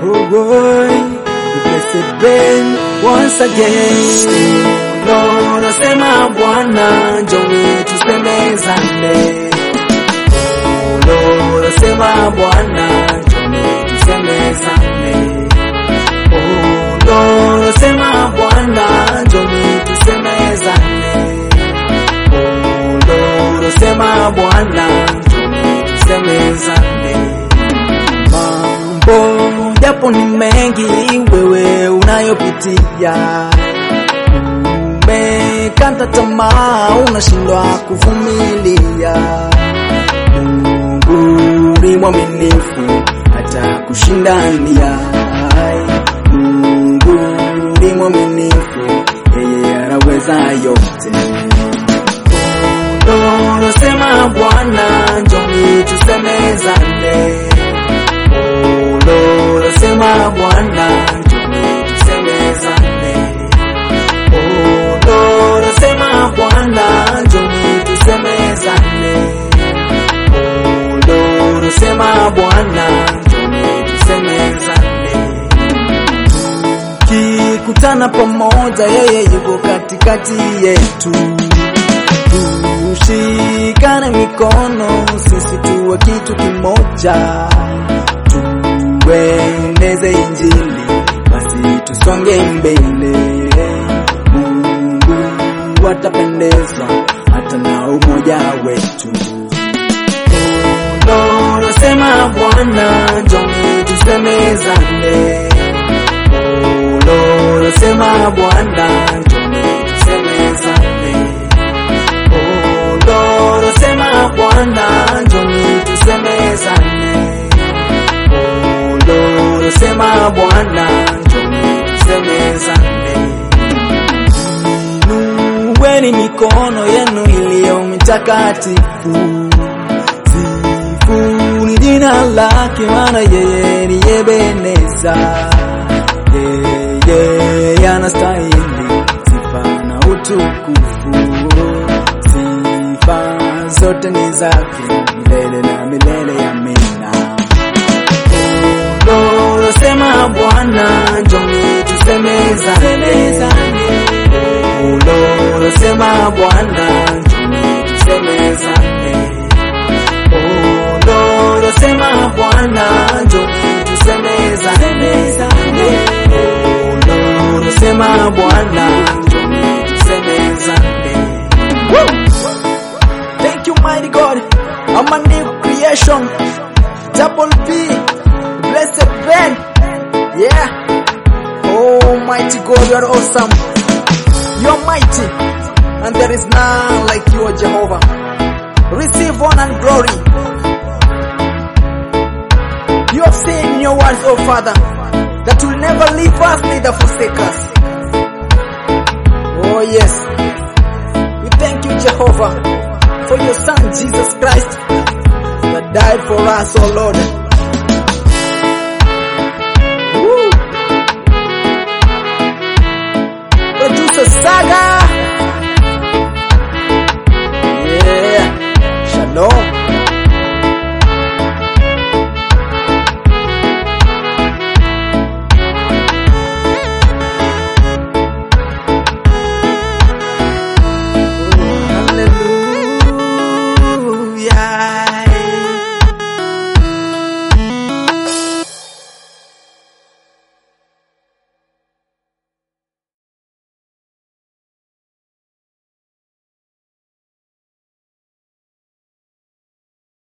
Oh boy, the blessed Ben once again. Lord, nasema Bwana, njoni tusemezane. Oh Lord, nasema Bwana, njoni tusemezane. Oh Lord, nasema Bwana, njoni tusemezane. Oh Lord, nasema Bwana, njoni tusemezane. Mambo japo ni mengi wewe unayopitia, umekata tamaa, unashindwa kuvumilia. Mungu ni mwaminifu, hata kushindania. Mungu ni mwaminifu, yeye anaweza yote. Lord, sema Bwana, njoni tusemezane. Oh Lord, sema Bwana, njoni tusemezane. Oh Lord, sema Bwana, njoni tusemezane. Oh Lord, sema Bwana, njoni tusemezane. Tukikutana pamoja, yeye yuko katikati yetu. Tushikane mikono, sisi tuwe kitu kimoja, tueneze Injili, basi tusonge mbele. Mungu atapendezwa hata na umoja wetu. Lord, sema Bwana, njoni tusemezane. Oh Lord, sema Bwana, njoni tusemezane. Oh Lord, sema Bwana, njoni tusemezane. Oh Lord, sema Bwana, njoni tusemezane. Inueni mikono yenu iliyo mitakatifu, sifuni jina lake, maana yeye ni Ebeneza. Yeye anastahili sifa na utukufu, sifa zote ni zake milele na milele. Amina. Lord, sema Bwana, njoni tusemezane. Oh Lord, sema Bwana, njoni tusemezane. Oh Lord, sema Bwana, njoni tusemezane. Oh Lord, sema Bwana, njoni tusemezane. Thank you, mighty God. I'm a new creation. Double B, blessed Ben. Yeah. Oh, mighty God, you are awesome. You are mighty, and there is none like you, O Jehovah. Receive honor and glory. You have said in your words, O Father, that you will never leave us, neither forsake us. Oh, yes. We thank you, Jehovah, for your Son, Jesus Christ, that died for us, O Lord.